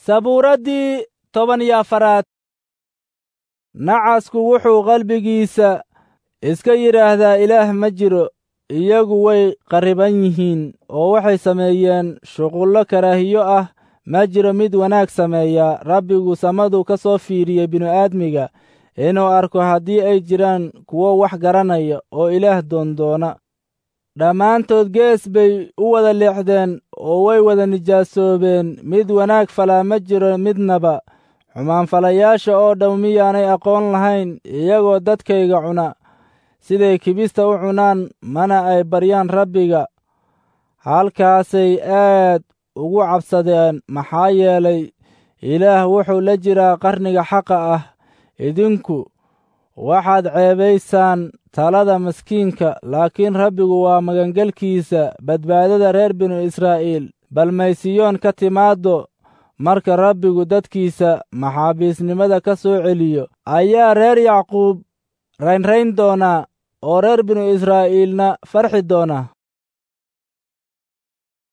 sabuuraddii toban iyo afaraad nacasku wuxuu qalbigiisa iska yidhaahdaa ilaah ma jiro iyagu way qarriban yihiin oo waxay sameeyeen shuqullo karaahiyo ah ma jiro mid wanaag sameeya rabbigu samaduu ka soo fiiriyey binu-aadmiga inuu arko haddii ay jiraan kuwo wax garanaya oo ilaah doondoona dhammaantood gees bay u wada leexdeen oo way wada nijaasoobeen mid wanaag falaa ma jiro midnaba xumaanfalayaasha oo dhow miyaanay aqoon lahayn iyagoo dadkayga cuna siday kibista u cunaan mana ay baryaan rabbiga halkaasay aad ugu cabsadeen maxaa yeelay ilaah wuxuu la jiraa qarniga xaqa ah idinku waxaad ceebaysaan talada maskiinka laakiin rabbigu waa magangelkiisa badbaadada reer binu israa'iil bal maysiyoon ka timaaddo marka rabbigu dadkiisa maxaabiisnimada ka soo celiyo ayaa reer yacquub raynrayn doonaa oo reer binu israa'iilna farxi doona